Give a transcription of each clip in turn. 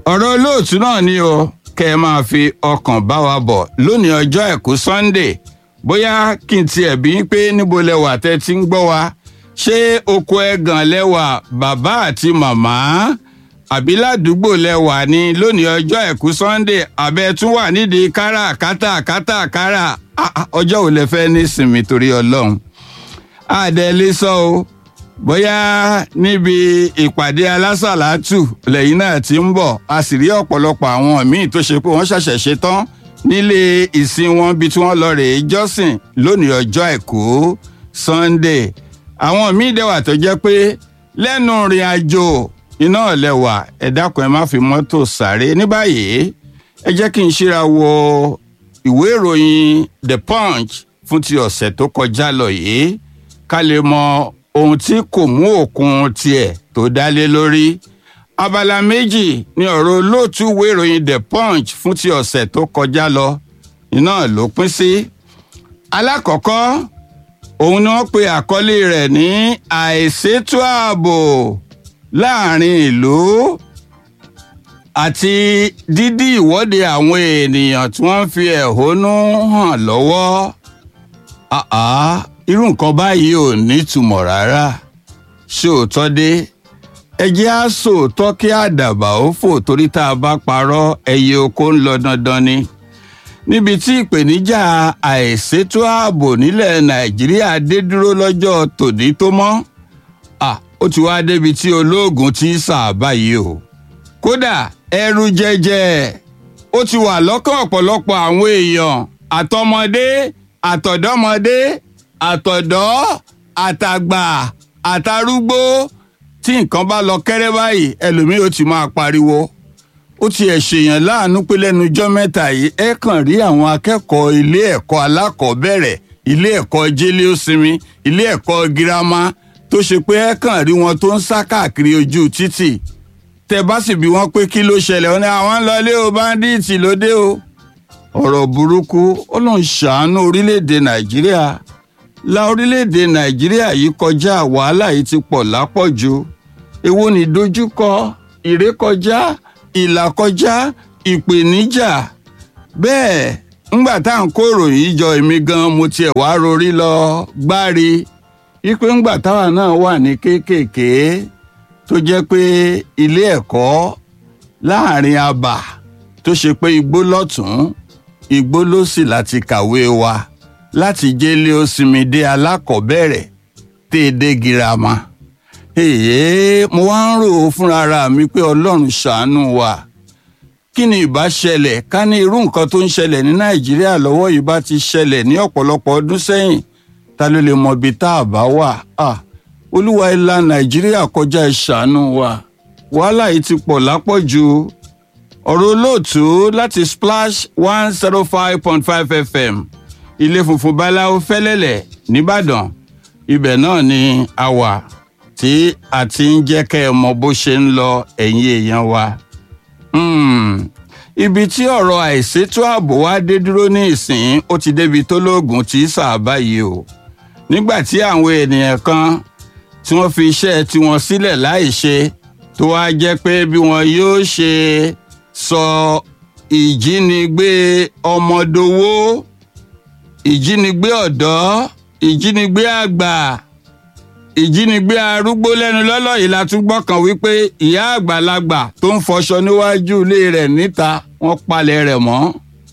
ọ̀rọ̀ olóòtú náà ni o kẹ́ ẹ máa fi ọkàn bá wa bọ̀ lónìí ọjọ́ àìkú Sunday bóyá kí n tiẹ̀ bí pé níbo lẹwà tẹ́ ti ń gbọ́ wa ṣé oko ẹ̀gàn lẹwà bàbá àti màmá àbí ládùúgbò lẹwà ni lónìí ọjọ́ àìkú Sunday abẹ́ tún wà nídìí káràkátà kátàkárà ọjọ́ ò lè fẹ́ ní sinmi torí Ọlọ́run àdẹ́lé sọ o bóyá níbi ìpàdé alásàlátù lẹ́yìn náà ti ń bọ̀ a sì rí ọ̀pọ̀lọpọ̀ àwọn míì tó ṣe pé wọ́n ṣẹ̀ṣẹ̀ ṣe tán nílé ìsìn wọn bí tí wọ́n lọ rèé jọ́sìn lónìí ọjọ́ àìkú Sunday àwọn míì dẹ̀wà tó jẹ́ pé lẹ́nu ìrìn àjò iná ọ̀lẹ́wà ẹ dákun ẹ má fi mọ́tò sáré ní báyìí ẹ jẹ́ kí n ṣíra wo ìwé ìròyìn The Punch fún ti ọ̀sẹ̀ tó kọjá lọ yìí ká lè mọ ohun tí kò mú òkun tiẹ̀ tó dálé lórí abala méjì ni ọ̀rọ̀ olóòtú ìwé ìròyìn The Punch fún ti ọ̀sẹ̀ tó kọjá lọ iná ló pín sí alákọ̀ọ́kọ́ òun ni wọ́n pe àkọlé rẹ̀ ní àìsétò ààbò láàrin ìlú àti dídí ìwọ́de àwọn ènìyàn tí wọ́n ń fi ẹ̀hónú hàn lọ́wọ́ àá irú nǹkan báyìí ò nítumọ̀ rárá ṣòótọ́ dé ẹ jẹ́ á sòótọ́ kí àdàbà ó fò torí tá a bá parọ́ ẹyẹ oko ń lọ dandan ni níbi tí ìpèníjà àìsétò ààbò nílẹ̀ nàìjíríà dé dúró lọ́jọ́ tòní tó mọ́ ó ti wá débi tí olóògùn ti sà báyìí o kódà ẹrù jẹjẹ ó ti wà lọ́kàn ọ̀pọ̀lọpọ̀ àwọn èèyàn àtọmọdé àtọ̀dọ́mọdé àtọ̀dọ́ àtàgbà àtàrúgbó tí nǹkan bá lọ kẹ́rẹ́ báyìí ẹlòmíì ó ti máa pariwo ó ti ẹ̀ ṣèyàn láàánú pé lẹ́nu ijọ́ mẹ́ta yìí ẹ kàn rí àwọn akẹ́kọ̀ọ́ ilé ẹ̀kọ́ alákọ̀ọ́bẹ̀rẹ̀ ilé ẹ̀kọ́ jẹ́lé òsinmi ilé ẹ̀kọ́ girama tó ṣe pé ẹ kàn rí wọn tó ń sá káàkiri ojú títì tẹ bá sì bí wọn pé kí ló ṣẹlẹ̀ wọn ni àwọn ń lọ ilé o báńdíìtì lóde o ọ̀rọ̀ burúkú ó lóun ṣàánú orílẹ̀-èdè nàìjíríà la orílẹ̀-èdè nàìjíríà yìí kọjá wàhálà yìí ti pọ̀ lápọ̀jù èwo ni dojúkọ ìrékọjá ìlàkọjá ìpèníjà bẹ́ẹ̀ ńgbà tá à ń kó ìròyìn jọ èmi gan mo tiẹ̀ wá rorí lọ gbárí wípé ńgbà táwa náà wà ní kéékèèké tó jẹ́ pé ilé ẹ̀kọ́ láàrin abà tó ṣe pé igbó lọ́tún igbó ló sì láti kàwé wa láti jẹ́lé ó sinmi dé alákọ̀ọ́bẹ̀rẹ̀ téèdé girama èyí mo wá ń rò ó fúnra mi pé ọlọ́run ṣàánú wa kí ni ìbá ṣẹlẹ̀ ká ní irú nǹkan tó ń ṣẹlẹ̀ ní nàìjíríà lọ́wọ́ yìí bá ti ṣẹlẹ̀ ní ọ̀pọ̀lọpọ̀ ọdún sẹ́yìn ta ló lè mọ ibi tá a bá wà á olúwa ilà nàìjíríà kọjá ìṣàánú wa wàhálà yìí ti pọ̀ lápọ̀jù ọ̀rọ̀ olóòtú láti splash one zero five point five fm ilé funfun báláwo fẹ́lẹ́lẹ̀ nìbàdàn ibẹ̀ náà ni a wà tí a ti ń jẹ́ kẹ́ ẹ mọ bó ṣe ń lọ ẹ̀yin èèyàn wa. Hmm. ibi tí ọ̀rọ̀ àìsétò ààbò wa dé dúró ní ìsìn ó ti débi tó lóògùn tí sàbá yìí o nígbà tí àwọn ènìyàn kan tí wọ́n fi iṣẹ́ tiwọn sílẹ̀ láì ṣe tó wá jẹ́ pé bí wọn yóò ṣe sọ ìjínigbé ọmọdowó ìjínigbé ọ̀dọ́ ìjínigbé àgbà ìjínigbé arúgbó lẹ́nu lọ́lọ́ yìí la tún gbọ́ kan wípé ìyá àgbàlagbà tó ń fọṣọ níwájú ilé rẹ̀ níta wọ́n palẹ̀ rẹ̀ mọ́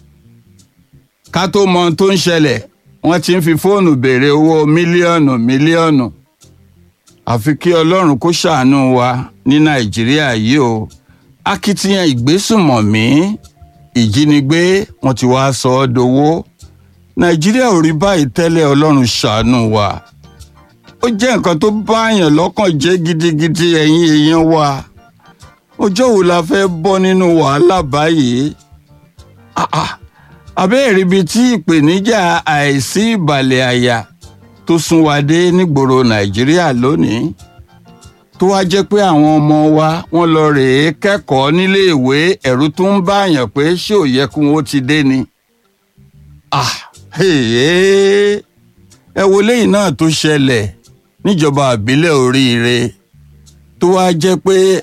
ká tó mọ ohun tó ń ṣẹlẹ̀ wọ́n ti ń fi fóònù béèrè owó mílíọ̀nù mílíọ̀nù àfi kí ọlọ́run kó ṣàánú wa ní nàìjíríà yìí o akitiyan ìgbésùmọ̀mí ìjínigbé wọ́n ti wá sọ ọ́ dowó nàìjíríà ò rí báyìí tẹ́lẹ̀ ọlọ́run ṣàánú wa ó jẹ́ nǹkan tó báyàn lọ́kàn jẹ́ gidigidi ẹ̀yin èèyàn wa ọjọ́ wo la fẹ́ bọ́ nínú wàhálà báyìí abẹ́ẹ̀rí ibi tí ìpèníjà àìsí ìbàlẹ̀ àyà tó sún wa dé nígboro nàìjíríà lónìí tó wá jẹ́ pé àwọn ọmọ wa wọ́n lọ rèé kẹ́kọ̀ọ́ níléèwé ẹ̀rù tó ń báyàn pé ṣé ò yẹ kí wọ́n ti dé ni. ah ẹ wo léyìn náà tó ṣẹlẹ̀ níjọba àbílẹ̀ oríire tó wá jẹ́ pé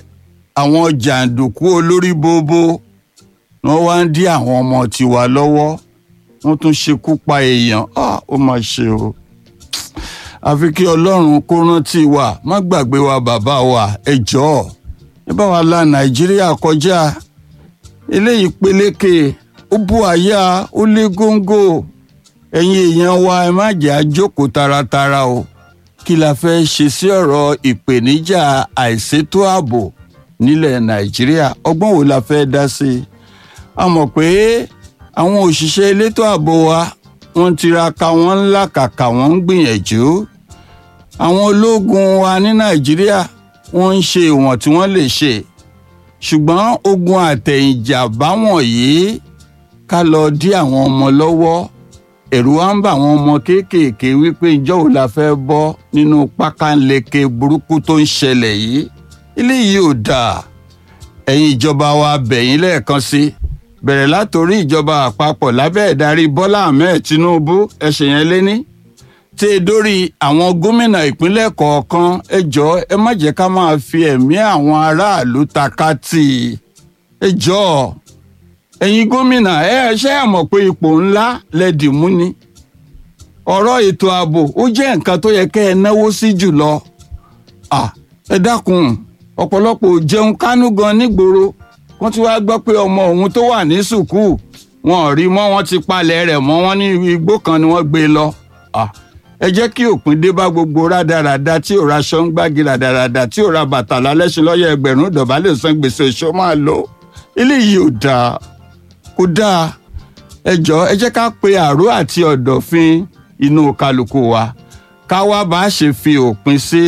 àwọn jàǹdùkú olórí bóbó wọ́n wá ń dí àwọn ọmọ tiwa lọ́wọ́ wọ́n tún ṣekú pa èèyàn Ah, ó mà ṣe o àfi kí ọlọ́run kó rántí wa má gbàgbé wa bàbá wa ẹ jọ̀ọ́ ẹ bá wa la nàìjíríà kọjá eléyìí peléke ó bú àyà ó lé góńgó ẹ̀yin èèyàn wa ẹ má jẹ́ àjókòó taratara o kí la fẹ́ ṣe sí ọ̀rọ̀ ìpèníjà àìsétò ààbò nílẹ̀ nàìjíríà ọgbọ́n wo la fẹ́ dá sí i a mọ̀ pé àwọn òṣìṣẹ́ elétò ààbò wa wọ́n tiraka wọ́n ń làkàkà wọ́n ń gbìyànjú àwọn ológun wa ní nàìjíríà wọ́n ń ṣe ìwọ̀n tí wọ́n lè ṣe ṣùgbọ́n ogun àtẹ̀yìnjà báwọn yìí ká lọ dí àwọn ọmọ lọ́wọ́ ẹ̀rù wa ń bà àwọn ọmọ kéékèèké wípé ìjọ́ wo la fẹ́ bọ́ nínú pákánleke burúkú tó ń ṣẹlẹ̀ yìí eléyìí ò dáa ẹ̀yin ìjọba wa bẹ̀yìn lẹ́ẹ̀kan sí bẹ̀rẹ̀ látòrí ìjọba àpapọ̀ lábẹ́ ìdarí bọ́lá ahmed tinubu ẹ̀ṣẹ̀ yẹn léní tí e dórí àwọn gómìnà ìpínlẹ̀ kọ̀ọ̀kan ẹ jọ̀ọ́ ẹ má jẹ́ ká máa fi ẹ̀mí àwọn aráàlú takátì ẹ jọ̀ọ́ ẹ̀yin gómìnà ẹ ẹ ṣe é mọ̀ pé ipò ńlá lẹ́dì mú ni ọ̀rọ̀ ètò ààbò ó jẹ́ nǹkan tó yẹ kẹ́ ẹ náwó sí jùlọ à ẹ dákun ọ̀pọ̀lọpọ̀ ò jẹun kánú gan nígboro wọ́n ti wá gbọ́ pé ọmọ òun tó wà ní sùkúù wọn ò rí mọ́ wọ́n ti palẹ̀ rẹ̀ mọ́ wọ́n ní igbó kan ni wọ́n gbé lọ à ẹ jẹ́ kí òpin dé bá gbogbo rádaràda tí ò ra aṣọ ń gbági rádaràda tí ò ra bàtà lálẹ́sìn lọ́yẹ̀ ẹgbẹ̀rún dọ̀bálẹ̀ san gbèsè ìṣó máa lò eléyìí ò dáa kò dáa ẹ jọ̀ọ́ ẹ jẹ́ ká pe àró àti ọ̀dọ̀fin inú kálukú wa ká wá bá ṣe fi òpin sí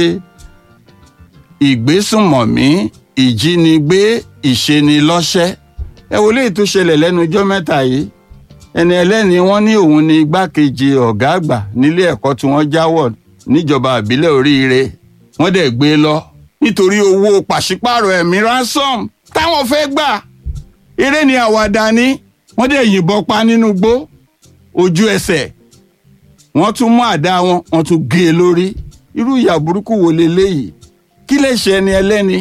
ìgbésùnmọ̀mí ìjínigbé ìṣenilọ́ṣẹ́ ẹ wo léyìí tó ṣẹlẹ̀ lẹ́nu ọjọ́ mẹ́ta yìí ẹni ẹlẹ́ni wọ́n ní òun ni igbákejì ọ̀gá àgbà nílé ẹ̀kọ́ tí wọ́n jáwọ́ níjọba àbílẹ̀ oríire wọ́n dẹ̀ gbé e lọ nítorí owó pàṣípààrọ̀ ẹ̀mí ransom táwọn fẹ́ gbà eré ni àwàdà ni wọ́n dẹ̀ yìnbọn pa nínú igbó ojú ẹsẹ̀ wọ́n tún mú àdá wọn wọ́n tún gé e lórí irú ìyà burúkú wo leléyìí kí lè ṣe ẹni ẹlẹ́ni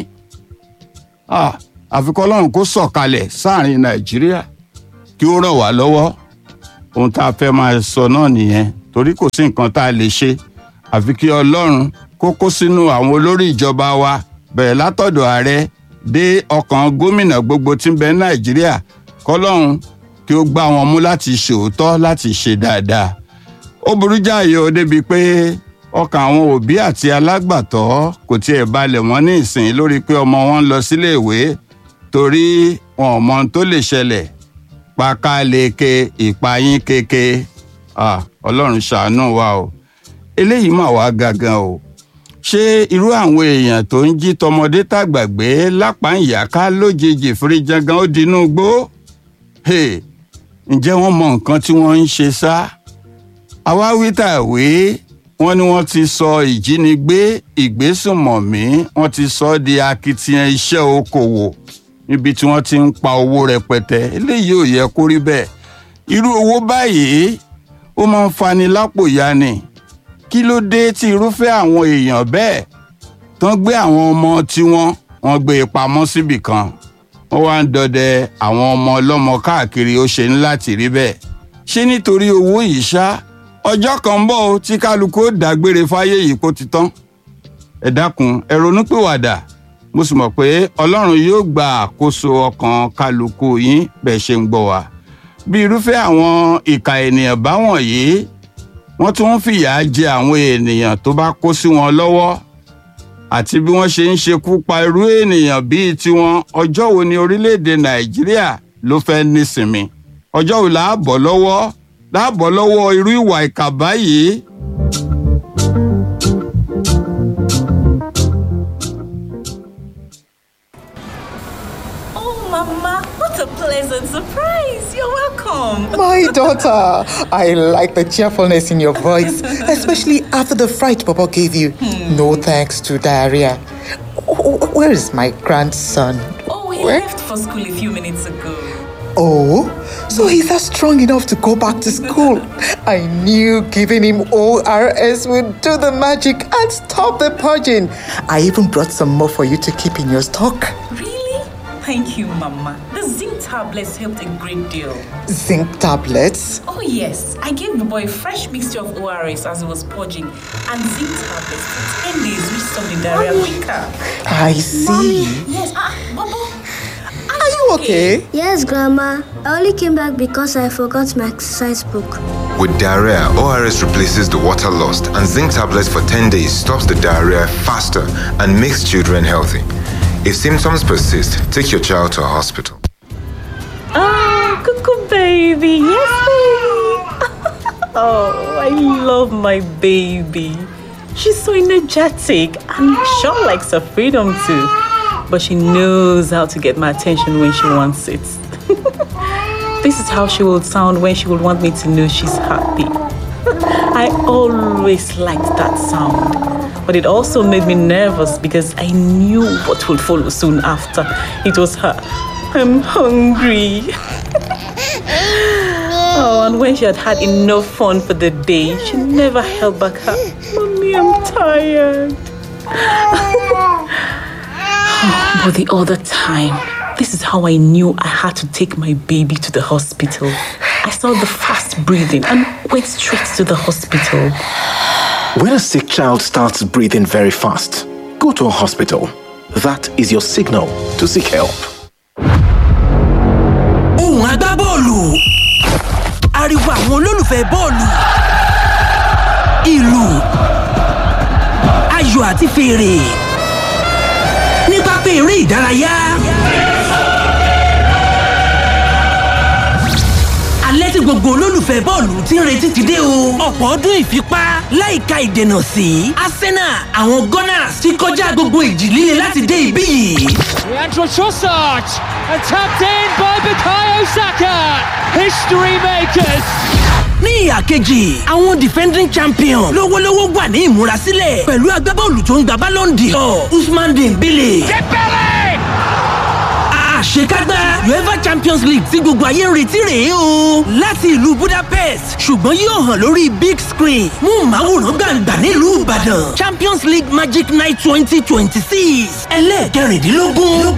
Ah, àfikọ́ ọlọ́run kó sọ̀kalẹ̀ sáàrin nàìjíríà kí ó ràn wá lọ́wọ́ ohun tá a fẹ́ máa sọ náà nìyẹn torí kò sí nǹkan tá a lè ṣe àfi kí ọlọ́run kó kó sínú àwọn olórí ìjọba wa bẹ̀rẹ̀ látọ̀dọ̀ ààrẹ dé ọkàn gómìnà gbogbo tí ń bẹ nàìjíríà kọ́lọ́run kí ó gbá wọn mú láti ṣòótọ́ láti ṣe dáadáa ó burú jáàyè ó débi pé ọkàn àwọn òbí àti alágbàtọ́ kò tiẹ̀ balẹ̀ wọ́n ní ìsìn lórí pé ọmọ wọn ń lọ síléèwé torí wọn ò mọ ohun tó lè ṣẹlẹ̀ pákáleke ìpayín keke Ah, ọlọ́run ṣàánú wa o eléyìí mà wá gangan o ṣé irú àwọn èèyàn tó ń jí tọmọdé tàgbàgbé lápá ìyáká lójijì firijangan ó dinú gbó Hey, ǹjẹ́ wọ́n mọ nǹkan tí wọ́n ń ṣe sá àwa wí tàwé wọ́n ní wọ́n ti sọ ìjínigbé ìgbésùnmọ̀mí wọ́n ti sọ ọ́ di akitiyan iṣẹ́ okòwò níbi tí wọ́n ti ń pa owó rẹpẹtẹ eléyìí ò yẹ kó rí bẹ́ẹ̀ irú owó báyìí ó máa ń fani lápò ya ni kí ló dé tí irúfẹ́ àwọn èèyàn bẹ́ẹ̀ tán gbé àwọn ọmọ tiwọn wọ́n gbé e pamọ́ síbì kan wọ́n wá ń dọdẹ àwọn ọmọ ọlọ́mọ káàkiri ó ṣe ní láti rí bẹ́ẹ̀ ṣé nítorí owó yìí ṣá ọjọ́ kan ń bọ̀ ó tí kálukú ó dágbére fáyé yìí kó ti tán ẹ dákun ẹ ronúpìwàdà mo sì mọ̀ pé ọlọ́run yóò gba àkóso ọkàn kálukú yín bẹ́ẹ̀ ṣe ń gbọ́ wa bí irúfẹ́ àwọn ìka ènìyàn báwọn yìí wọ́n tún ń fìyà jẹ àwọn ènìyàn tó bá kó sí wọn lọ́wọ́ àti bí wọ́n ṣe ń ṣekú pa irú ènìyàn bíi tiwọn ọjọ́ wo ni orílẹ̀-èdè nàìjíríà ló fẹ́ nísinmi ọjọ́ wo là á bọ́ lọ́wọ́ là á bọ́ lọ́wọ́ irú ìwà ìkà báyìí. Oh, Mama, what a pleasant surprise! You're welcome. My daughter, I like the cheerfulness in your voice, especially after the fright Papa gave you. No thanks to diarrhea. Wh- wh- Where is my grandson? Oh, he Where? left for school a few minutes ago. Oh, so he's not strong enough to go back to school. I knew giving him ORS would do the magic and stop the purging. I even brought some more for you to keep in your stock. Really? Thank you, Mama. The zinc tablets helped a great deal. Zinc tablets? Oh, yes. I gave the boy a fresh mixture of ORS as he was purging and zinc tablets for 10 days, which stopped the diarrhea quicker. I see. Yes, ah, Bobo. Are you okay? Yes, Grandma. I only came back because I forgot my exercise book. With diarrhea, ORS replaces the water lost, and zinc tablets for 10 days stops the diarrhea faster and makes children healthy. If symptoms persist, take your child to a hospital. Ah, cuckoo baby. Yes, baby. oh, I love my baby. She's so energetic and sure likes her freedom too. But she knows how to get my attention when she wants it. this is how she will sound when she will want me to know she's happy. I always liked that sound. But it also made me nervous because I knew what would follow soon after. It was her. I'm hungry. oh, and when she had had enough fun for the day, she never held back her. Mommy, I'm tired. but the other time, this is how I knew I had to take my baby to the hospital. I saw the fast breathing and went straight to the hospital. When a sick child starts breathing very fast, go to a hospital. That is your signal to seek help. ohùn agbábọ́ọ̀lù ariwo àwọn olólùfẹ́ bọ́ọ̀lù ìlù ayò àti fèrè ní pápá eré ìdárayá. alẹ́ tí gbogbo olólùfẹ́ bọ́ọ̀lù ti ń retí ti dé o. ọ̀pọ̀ ọdún ìfipá láìka ìdènà sí arsenal àwọn gunners ti kọjá gbogbo ìjì líle láti dé ibí yìí. Leandro Trossard and tapped in by Bukayo Saka. History makers. ní ìhà kejì àwọn defending champion lówólówó wà ní ìmúrasílẹ̀ pẹ̀lú agbábọ́ọ̀lù tó ń gba ballon d'or usman dembele. àṣekágbá uefa champions league tí gbogbo ayé ń retí rèé o láti ìlú budapest ṣùgbọ́n yóò hàn lórí big screen mú màwòrán gbàǹgbà nílùú ìbàdàn champions league magic night twenty twenty six ẹlẹ́ẹ̀kẹrìndínlógún.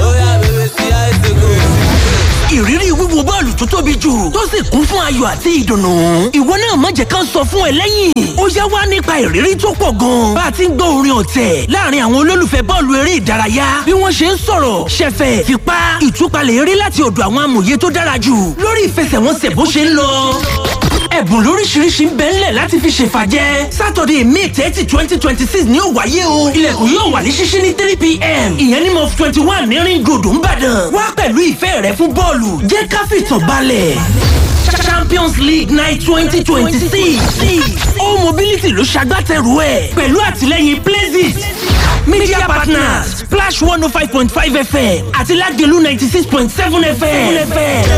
ìrírí wíwo bọ́ọ̀lù tó tóbi jù tó sì kún fún ayọ̀ àti ìdùnnú. ìwọ náà má jẹ́ ká sọ fún ẹ lẹ́yìn. ó yá wá nípa ìrírí tó pọ̀ gan. bá a ti ń gbọ́ orin ọ̀tẹ̀ láàrin àwọn olólùfẹ́ bọ́ọ̀lù eré ìdárayá bí wọ́n ṣe ń sọ̀rọ̀ ṣẹ̀fẹ̀ fipá ìtúpalẹ̀ eré láti ọ̀dọ̀ àwọn amòye tó dára jù lórí ìfẹsẹ̀wọnsẹ̀ bó ṣe ń lọ ẹ̀bùn lóríṣiríṣi ń bẹ ńlẹ̀ láti fi ṣèfàjẹ́ sátọ̀dẹ̀ may thirty twenty twenty six ni ó wáyé o ilẹ̀kùn yóò wà ní ṣíṣí ní three pm ìyẹn ní mọ́f twenty one ní ring road ńbàdàn wá pẹ̀lú ìfẹ́ rẹ fún bọ́ọ̀lù jẹ́ ká fìtàn balẹ̀ champions league night twenty twenty six all mobility ló ṣagbátẹrù ẹ̀ pẹ̀lú àtìlẹ́yìn places media partners splash one oh five point five fm àti lagelu ninety six point seven fm